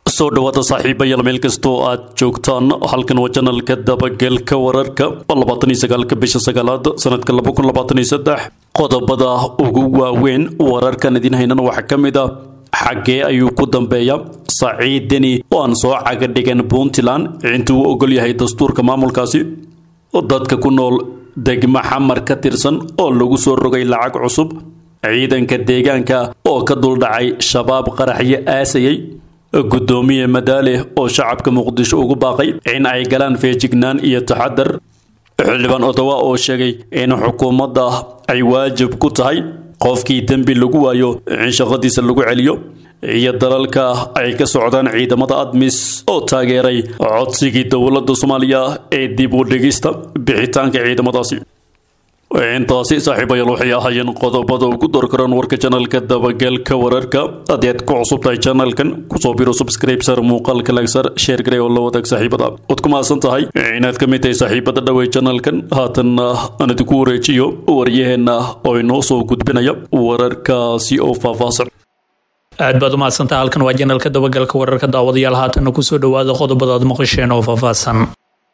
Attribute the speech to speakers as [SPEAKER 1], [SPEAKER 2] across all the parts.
[SPEAKER 1] soo dhawaada saaxiibayaal meel kastoo aad joogtaan halkan waa janalka dabagelka wararka labaatan iyo sagaalka bisha sagaalaad sanadka laba kun labaatan iyo saddex qodobada ugu waaweyn wararkan idin haynana waxaa ka mid ah xaggee ayuu ku dambeeya saciid deni oo aan soo caga dhigan puntland intuu u ogol yahay dastuurka maamulkaasi dadka ku nool degmo xamar ka tirsan oo lagu soo rogay lacag cusub ciidanka deegaanka oo ka duldhacay shabaab qaraxyo aasayay gudoomiye madaale oo shacabka muqdisho ugu baaqay in ay galaan feejignaan iyo taxadar xildhibaan odowa oo sheegay in xukuumadda ay waajib ku tahay qofkii dembi lagu waayo in shaqadiisa lagu celiyo iyo dalalka ay ka socdaan ciidamada admis oo taageeray codsigii dowladda soomaaliya ee dib u dhigista bixitaanka ciidamadaasi intaasi saaxiibayaal waxay ahaayeen qodobada ugu dorkaran warka janalka dabagelka wararka haddii aad ku cusub tahay janalkan kusoo biro subscribe sar muuqaalka lagsar sheer garey oo la wadaag saaxiibada waad ku mahadsan tahay inaad ka mid tahay saaxiibada dhawey janalkan haatanna aan idinku wareejiyo waryaheenna oo inoo soo gudbinaya wararkaasi oo faahfaahsan
[SPEAKER 2] aad baad u mahadsantaha halkan waa janalka dabagalka wararka daawadayaal haatanna kusoo dhawaada qodobadaad maqasheen oo faahfaahsan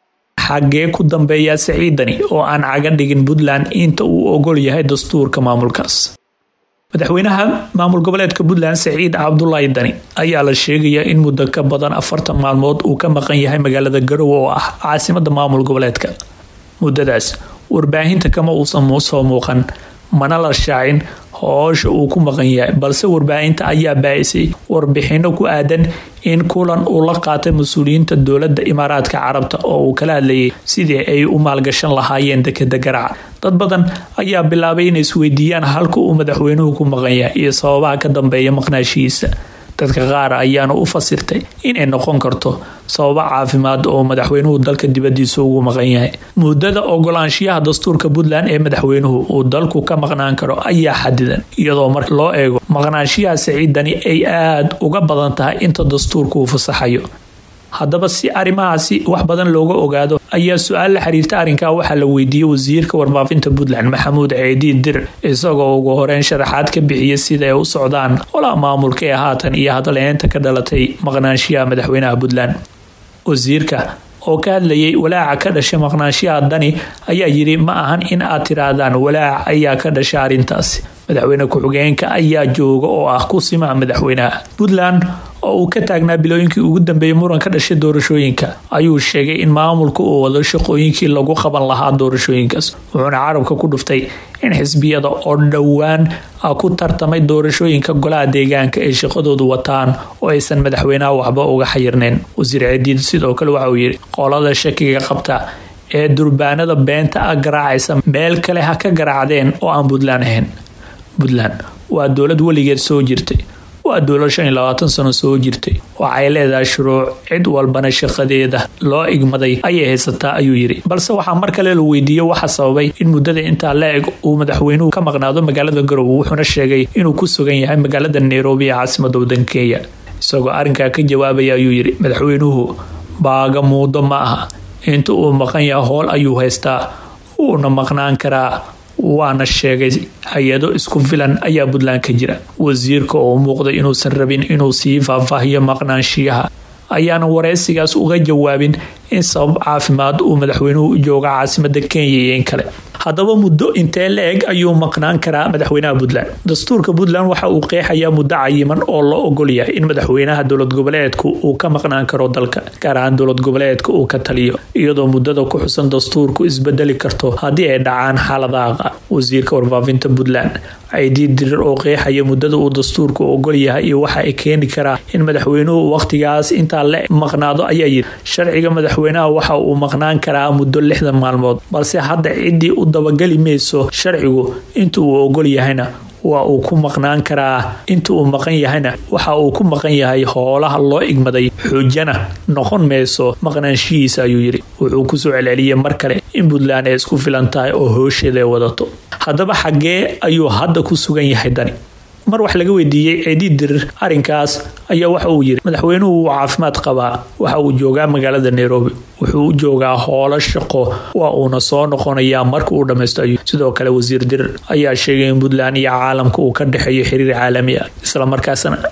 [SPEAKER 2] xaggee ku dambeeya saciidani oo aan caga dhigin puntland inta uu ogol yahay dastuurka maamulkaas madaxweynaha maamul goboleedka puntland saciid cabdulaahi dani ayaa la sheegayaa in muddo ka badan afartan maalmood uu ka maqan yahay magaalada garowe oo ah caasimada maamul goboleedka muddadaas warbaahinta kama uusan soo muuqan mana la shaacin hoosha uu ku maqan yahay balse warbaahinta ayaa baahisay warbixino ku aadan in kulan uu la qaatay mas-uuliyiinta dowladda imaaraadka carabta oo uu kala hadlayay sidii ay u maalgashan lahaayeen dekeda garaaca dad badan ayaa bilaabay inay isweydiiyaan halka uu madaxweynuhu ku maqan yahay iyo sababaha ka dambeeya maqnaashihiisa dadka qaar ayaana u fasirtay inay noqon karto sababo caafimaad oo madaxweynuhu dalka dibadiisa ugu maqan yahay muddada ogolaanshiyaha dastuurka puntland ee madaxweynuhu uu dalku ka maqnaan karo ayaa xadidan iyadoo marka loo eego maqnaanshiyaha saciidani ay aada uga badan tahay inta dastuurka uu fasaxayo haddaba si arrimahaasi wax badan looga ogaado ayaa su-aal la xiriirta arrinkaa waxaa la weydiiyey wasiirka warfaafinta puntland maxamuud ceediid dir isagoo ugu horeyn sharaxaad ka bixiyay sida ay u socdaan olaa maamulka ee haatan iyo hadleynta ka dhalatay maqnaanshiyaha madaxweynaha puntland wasiirka oo ka hadlayay walaaca ka dhashay maqnaanshiyaha dani ayaa yidhi ma ahan in aad tiraahdaan walaac ayaa ka dhashay arrintaasi madaxweyne ku-xigeenka ayaa jooga oo ah ku simaha madaxweynaha puntland oo uu ka taagnaa bilooyinkii ugu dambeeyay muran ka dhashay doorashooyinka ayuu sheegay in maamulka uu wado shaqooyinkii lagu qaban lahaa doorashooyinkaas wuxuuna carabka ku dhuftay in xisbiyada oo dhowaan ku tartamay doorashooyinka golaha deegaanka ay shaqadoodu wataan oo aysan madaxweynaha waxba uga xayirnayn wasiir ceediid sidoo kale waxa uu yidhi qolada shakiga qabta ee durbaanada beenta a garaacaysa meel kale ha ka garaacdeen oo aan puntland ahayn puntland waa dowlad weligeed soo jirtay waa dowlad shan iyo labaatan sano soo jirtay waxay leedahay shuruuc cid walbana shaqadeeda loo igmaday ayay haysataa ayuu yidhi balse waxaa mar kale la weydiiyey waxa sababay in muddada intaa la eg uu madaxweynuhu ka maqnaado magaalada garowe wuxuuna sheegay inuu ku sugan yahay magaalada nairobi ee caasimada wadanka kenya isagoo arrinkaa ka jawaabaya ayuu yidhi madaxweynuhu baaga muudo ma aha inta uu maqan yaha howl ayuu haystaa wuuna maqnaan karaa waana sheegay hay-ado isku filan ayaa puntland ka jira wasiirka oo muuqday inuusan rabin inuu sii faahfaahiyo maqnaanshiyaha ayaana wareysigaas uga jawaabin in sabab caafimaad uu madaxweynuhu u jooga caasimada kenya iyo in kale haddaba muddo intee la eg ayuu maqnaan karaa madaxweynaha puntland dastuurka puntland waxa uu qeexayaa muddo cayiman oo loo ogol yahay in madaxweynaha dowlad goboleedku uu ka maqnaan karo dalka gaar ahaan dowlad goboleedka uu ka taliyo iyadoo muddada ku xusan dastuurku isbedeli karto haddii ay dhacaan xaaladaha wasiirka warfaafinta puntland ciidii dirir oo qeexaya muddada uu dastuurku ogol yahay iyo waxa ay keeni karaa in madaxweynuhu waqtigaas intaa la maqnaado ayaa yidhi sharciga madaxweynaha waxa uu maqnaan karaa muddo lixdan maalmood balse hadda ciddii u dabageli mayso sharcigu inta uu ogol yahayna waa uu ku maqnaan karaa inta uu maqan yahayna waxa uu ku maqan yahay hoolaha loo igmaday xujana noqon mayso maqnaanshihiisa ayuu yidhi wuxuu kusoo celceliyey mar kale in puntland ay isku filan tahay oo hoosheeda ay wadato haddaba xaggee ayuu hadda ku sugan yahay dani mar wax laga weydiiyey ceedii dirir arrinkaas ayaa waxa uu yidhi madaxweynuhu wuu caafimaad qabaa waxa uu joogaa magaalada nairobi wuxuu u joogaa hoolo shaqo waa uuna soo noqonayaa marka uu dhammaysto ayuu sidoo kale wasiir dirir ayaa sheegay in puntland iyo caalamka uu ka dhexeeyo xiriir caalami ah islamarkaasna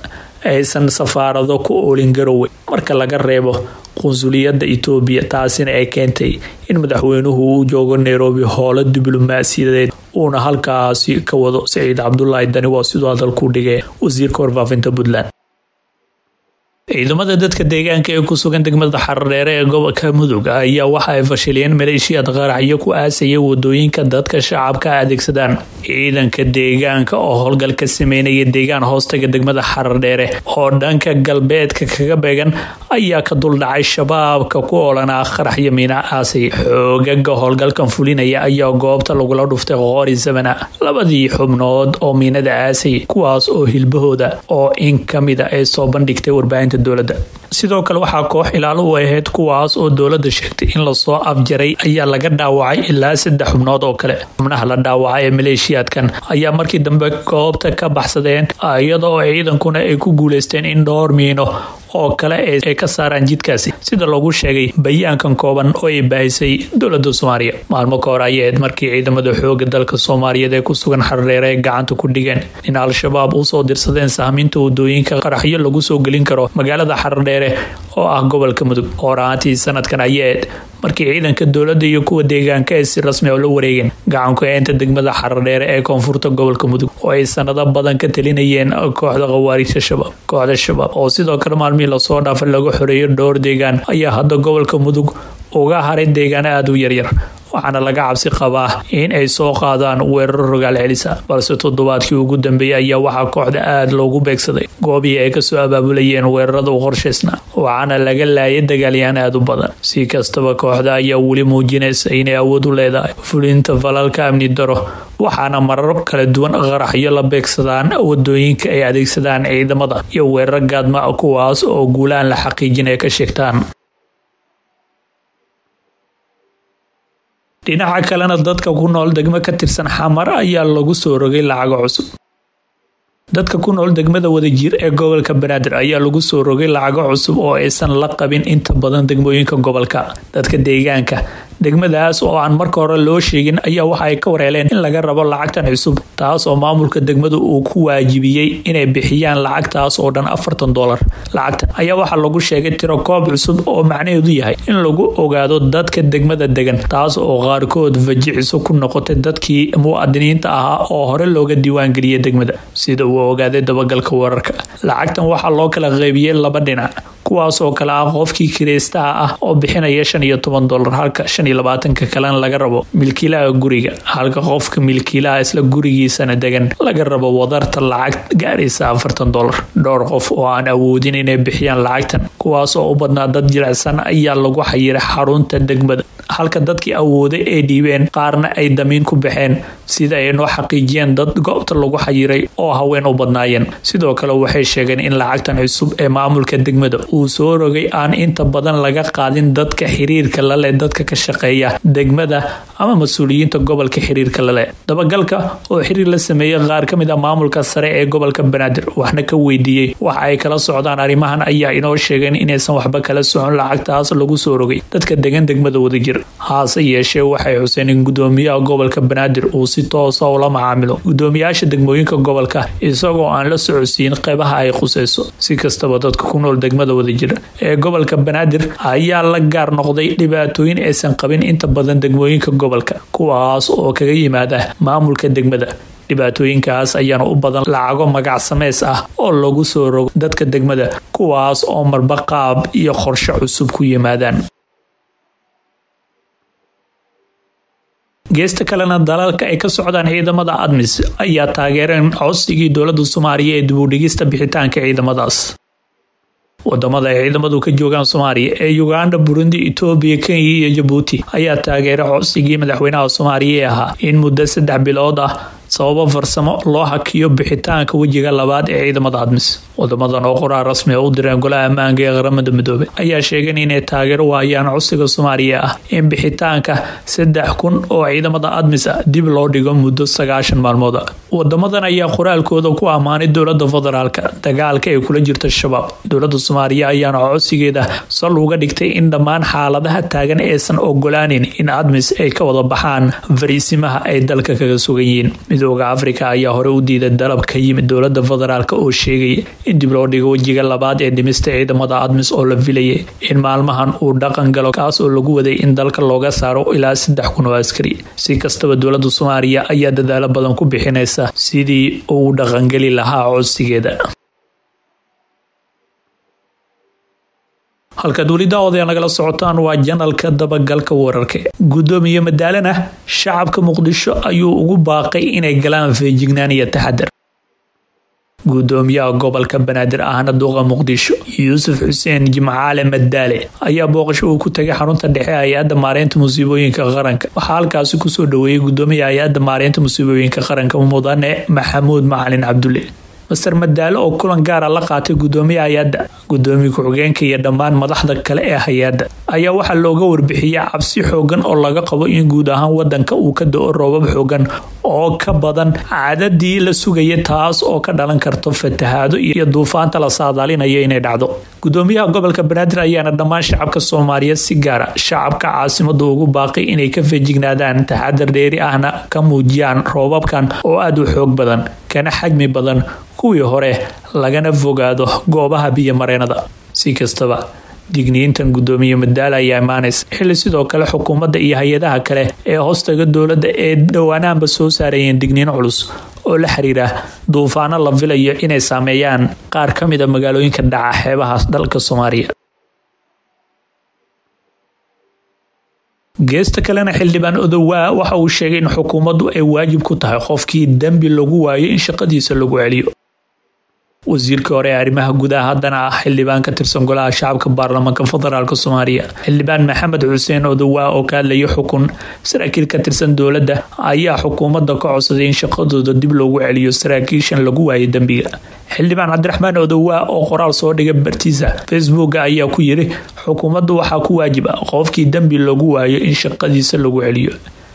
[SPEAKER 2] aysan safaarado ku oolin garowe marka laga reebo qunsuliyadda etoobiya taasina ay keentay in madaxweynuhu uu joogo nairobi howlo diblomaasiyadeed uuna halkaasi ka wado saciid cabdulaahi dani waa siduu hadalku dhigay wasiirka warfaafinta puntland ciidamada dadka deegaanka ee ku sugan degmada xardheere ee gobolka mudug ayaa waxa ay fashiliyeen maleeshiyaad qaraxyo ku aasaya wadooyinka dadka shacabka adeegsadaan ciidanka deegaanka oo howlgal ka sameynaya deegaan hoostaga degmada xardheere oo dhanka galbeedka kaga beegan ayaa ka duldhacay shabaabka ku oolanaa qaraxyo miina aasay xoogaga howlgalkan fulinaya ayaa goobta lagula dhuftay qoori samana labadii xubnood oo miinada aasay kuwaas oo hilbahooda oo in kamida ay soo bandhigtay warbaahinta dowladda sidoo kale waxaa koox ilaalo u ahayd kuwaas oo dowladda sheegtay in lasoo afjaray ayaa laga dhaawacay ilaa saddex xubnood oo kale xubnaha la dhaawacay ee maleeshiyaadkan ayaa markii dambe goobta ka baxsadeen iyada oo ciidankuna ay ku guuleysteen in dhowr miino oo kale ay ka saaraan jidkaasi sida lagu sheegay bayaankan kooban oo ay baahisay dowlada soomaaliya maalmo ka hor ayahayd markii ciidamada xooga dalka soomaaliyeed ee ku sugan xardheere ay gacanta ku dhigeen in al-shabaab usoo dirsadeen sahminta wadooyinka qaraxyo lagu soo gelin karo magaalada xardheere oo ah gobolka mudug horaantii sanadkan ayahayd markii ciidanka dowladda iyo kuwa deegaanka ay si rasmi oo la wareegeen gacanku eenta degmada xardheere ee koonfurta gobolka mudug oo ay sanado badan ka talinayeen kooxda khawaariijta shabaab kooxda shabaab oo sidoo kale maalmihii lasoo dhaafay lagu xoreeyo dhowr deegaan ayaa hadda gobolka mudug uga haray deegaano aada u yaryar waxaana laga cabsi qabaa in ay soo qaadaan weeraro rogaal celisa balse toddobaadkii ugu dambeeyey ayaa waxaa kooxda aada loogu beegsaday goobihii ay kasoo abaabulayeen weerarada u qorshaysna waxaana laga laayay dagaalyahan aada u badan si kastaba kooxda ayaa weli muujinaysa inay awood u leedahay fulinta falalka amni daro waxaana marar kala duwan qaraxyo la beegsadaan wadooyinka ay adeegsadaan ciidamada iyo weerar gaadma kuwaas oo guulaan la xaqiijin ay ka sheegtaan dhinaca kalena dadka ku nool degmo ka tirsan xamar ayaa lagu soo rogay lacago cusub dadka ku nool degmada wadajir ee gobolka banaadir ayaa lagu soo rogay lacago cusub oo aysan la qabin inta badan degmooyinka gobolka dadka deegaanka degmadaas oo aan marka hore loo sheegin ayaa waxa ay ka wareeleen in laga rabo lacagtan cusub taas oo maamulka degmadu uu ku waajibiyey inay bixiyaan lacagtaas oo dhan afartan dolar lacagtan ayaa waxaa lagu sheegay tiro koob cusub oo macnaheedu yahay in lagu ogaado dadka degmada degan taas oo qaarkood fajiciso ku noqotay dadkii muwaadiniinta ahaa oo hore looga diiwaangeliyay degmada sida uu ogaaday dabagalka wararka lacagtan waxaa loo kala qeybiyey laba dhinac kuwaas oo kale ah qofkii kireystaha ah oo bixinaya shan iyo toban dolar halka shan iyo labaatanka kalena laga rabo milkiilaha guriga halka qofka milkiilaha isla gurigiisana degan laga rabo wadarta lacag gaaraysa afartan dolar dhowr qof oo aan awoodin inay bixiyaan lacagtan kuwaas oo u badnaa dad jilicsan ayaa lagu xayiray xarunta degmada halka dadkii awooday ay dhiibeen qaarna ay damiin ku baxeen sida ay noo xaqiijiyeen dad goobta lagu xayiray oo haween u badnaayeen sidoo kale waxay sheegeen in lacagtan cusub ee maamulka degmada uu soo rogay aan inta badan laga qaadin dadka xiriirka laleh dadka ka shaqeeya degmada ama mas-uuliyiinta gobolka xiriirka laleh dabagalka oo xiriir la sameeyey qaar ka mid ah maamulka sare ee gobolka banaadir waxna ka weydiiyey waxa ay kala socdaan arrimahan ayaa inoo sheegeen inaysan waxba kala socon lacagtaas lagu soo rogay dadka degan degmada wadajir haase yeeshee waxay xuseen in gudoomiyaha gobolka banaadir uu si toosa ula macaamilo gudoomiyaasha degmooyinka gobolka isagoo aan la socodsiin qeybaha ay khuseyso si kastaba dadka ku nool degmada wadajir ee gobolka banaadir ayaa la gaar noqday dhibaatooyin aysan qabin inta badan degmooyinka gobolka kuwaas oo kaga yimaada maamulka degmada dhibaatooyinkaas ayaana u badan lacago magac sameys ah oo lagu soo rogo dadka degmada kuwaas oo marba qaab iyo qorshe cusub ku yimaadaan geesta kalena dalalka ay ka socdaan ciidamada admis ayaa taageereen codsigii dowlada soomaaliya ee dibudhigista bixitaanka ciidamadaas wadamada ay ciidamadu ka joogaan soomaaliya ee uganda burundi etoobiya kenya iyo jabuuti ayaa taageeray codsigii madaxweynaha soomaaliya ee ahaa in muddo saddex bilood ah sababo farsamo loo hakiyo bixitaanka wejiga labaad ee ciidamada admis wadamadan oo qoraal rasmi u direen golaha ammaanka ee qaramada midoobay ayaa sheegeen inay taageero waayaan codsiga soomaaliya ah in bixitaanka saddex kun oo ciidamada admis ah dib loo dhigo muddo sagaashan maalmood ah wadamadan ayaa qoraalkooda ku ammaanay dowlada federaalka dagaalka ay kula jirta shabaab dowlada soomaaliya ayaana codsigeeda sal uga dhigtay in dhammaan xaaladaha taagan aysan ogolaanin in admis ay ka wada baxaan fariisimaha ay dalka kaga sugan yihiin midooda afrika ayaa hore u diiday dalab ka yimid dowlada federaalk oo sheegaya in dib loo dhigo wejiga labaad ee dhimista ciidamada admis oo la filayay in maalmahan uu dhaqan galo kaas oo lagu waday in dalka looga saaro ilaa saddex kun oo askari si kastaba dowlada soomaaliya ayaa dadaalo badan ku bixinaysa sidii uu dhaqangeli lahaa codsigeeda halkaad weli daawadaya nagala socotaan waa janalka dabagalka wararka guddoomiye madaalana shacabka muqdisho ayuu ugu baaqay inay galaan feejignaan iyo taxadar guddoomiyaha gobolka banaadir ahna duqa muqdisho yuusuf xuseen jimcaale madaale ayaa booqasho uu ku tagay xarunta dhexe hay-adda maareynta musiibooyinka qaranka waxaa halkaasi kusoo dhaweeyay guddoomiyaha hay-adda maareynta musiibooyinka qaranka mudane maxamuud macalin cabdulle master madaale oo kulan gaara la qaatay guddoomiyaha hay-adda guddoomiye ku-xigeenka iyo dhammaan madaxda kale ee hay-adda ayaa waxaa looga warbixiyay cabsi xoogan oo laga qabo in guud ahaan wadanka uu ka do-o roobab xoogan oo ka badan cadadii la sugaya taas oo ka dhalan karto fatahaado iyo duufaanta la saadaalinayo inay dhacdo guddoomiyaha gobolka banaadir ayaana dhammaan shacabka soomaaliyeed si gaara shacabka caasimadu ugu baaqay inay ka feejignaadaan taxadar dheeri ahna ka muujiyaan roobabkan oo aada u xoog badan kana xajmi badan kuwii hore lagana fogaado goobaha biyomareenada si kastaba digniintan guddoomiye madaala ayaa imaanaysa xilli sidoo kale xukuumadda iyo hay-adaha kale ee hoostaga dowladda ee dhowaanaanba soo saarayeen digniin culus oo la xiriira duufaano la filayo inay saameeyaan qaar ka mida magaalooyinka dhaca xeebaha dalka soomaaliya geesta kalena xildhibaan odowaa waxa uu sheegay in xukuumaddu ay waajib ku tahay qofkii dembi lagu waayo in shaqadiisa lagu celiyo wasiirkii hore ee arrimaha gudaha haddana ah xildhibaan ka tirsan golaha shacabka baarlamaanka federaalk soomaaliya xildhibaan maxamed xuseen odowaa oo ka hadlayay xukun saraakiil ka tirsan dowladda ayaa xukuumadda ka codsaday in shaqadooda dib loogu celiyo saraakiishan lagu waayay dembiga xildhibaan cabdiraxmaan odowaa oo qoraal soo dhigay bartiisa facebook ayaa ku yiri xukuumaddu waxaa ku waajib ah qofkii dembi lagu waayo in shaqadiisa lagu celiyo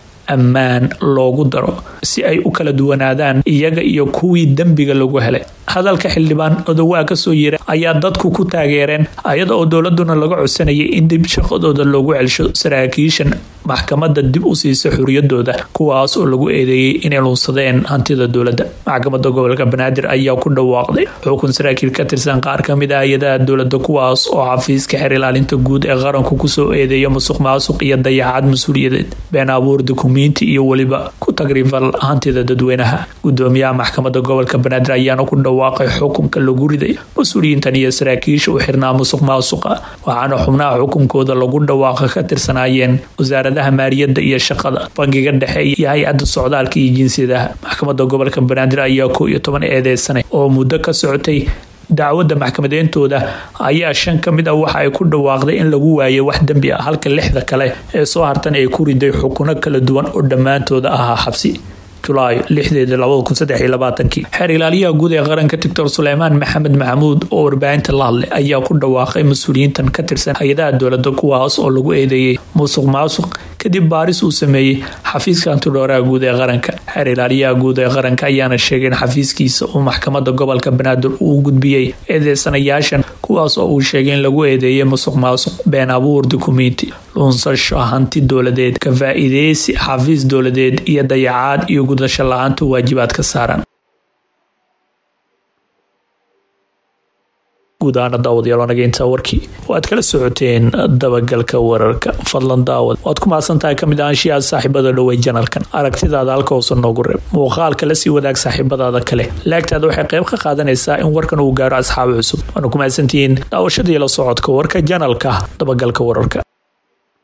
[SPEAKER 2] ammaan loogu daro si ay u kala duwanaadaan iyaga iyo kuwii dembiga lagu helay hadalka xildhibaan odowaa kasoo yira ayaa dadku ku taageereen ayada oo dowladuna laga codsanayay in dib shaqadooda loogu celsho saraakiishan maxkamada dib u siisa xuriyadooda kuwaas oo lagu eedeeyey inay lunsadeen hantida dowladda maxkamada gobolka banaadir ayaa ku dhawaaqday xukun saraakiil ka tirsan qaar kamid ah hay-adaha dowlada kuwaas oo xafiiska xeer ilaalinta guud ee qaranku kusoo eedeeya musuq maasuq iyo dayaxaad mas-uuliyadeed been abuur dukumiinti iyo weliba ku tagrifal hantida dadweynaha gudoomiyaha maxkamada gobolka banaadir ayaana ku dhawaaqay xukunka lagu riday mas-uuliyiintan iyo saraakiisha u xirnaa musuq maasuqa waxaana xubnaha xukunkooda lagu dhawaaqa ka tirsanaayeen wasaaradaha maaliyadda iyo shaqada bangiga dhexe iyo hay-adda socdaalka iyo jinsiyadaha maxkamada gobolka banaadir ayaa koo iyo toban eedeysanay oo muddo ka socotay dacwadda maxkamadeyntooda ayaa shan ka mid ah waxa ay ku dhawaaqday in lagu waayay wax dembi ah halka lixda kale ee soo hartan ay ku riday xukuno kala duwan oo dhammaantooda ahaa xabsi julaayo lixdeeda labada kun saddex iyo labaatankii xeer ilaaliyaha guud ee qaranka doctor suleymaan maxamed maxamuud oo warbaahinta la hadlay ayaa ku dhawaaqay mas-uuliyiintan ka tirsan hay-adaha dowladda kuwaas oo lagu eedeeyey musuq maasuq kadib baaris uu sameeyey xafiiska antidhooraha guud ee qaranka xeer ilaaliyaha guud ee qaranka ayaana sheegay in xafiiskiisa uu maxkamada gobolka banaadir uu gudbiyey eedeysanayaashan kuwaas oo uu sheegay in lagu eedeeyay musuq maasuq been abuur dukumiinti lunsasho hanti dowladeed ka faa-iideysi xafiis dowladeed iyo dayacaad iyo gudasho la-aanta waajibaad ka saaran guud ahaana daawadayaal naga intaa warkii waad kala socoteen dabagalka wararka fadlan daawad waad ku mahadsantahay kamid ahaanshiyaha saaxiibada dhowey janalkan aragtidaada halka hoose noogu reeb muuqaalka la sii wadaag saaxiibadaada kale laagtaada waxay qayb ka qaadanaysaa in warkan uu gaaro asxaab cusub waana ku mahadsantihiin daawashadii la socodka warka janalka dabagalka wararka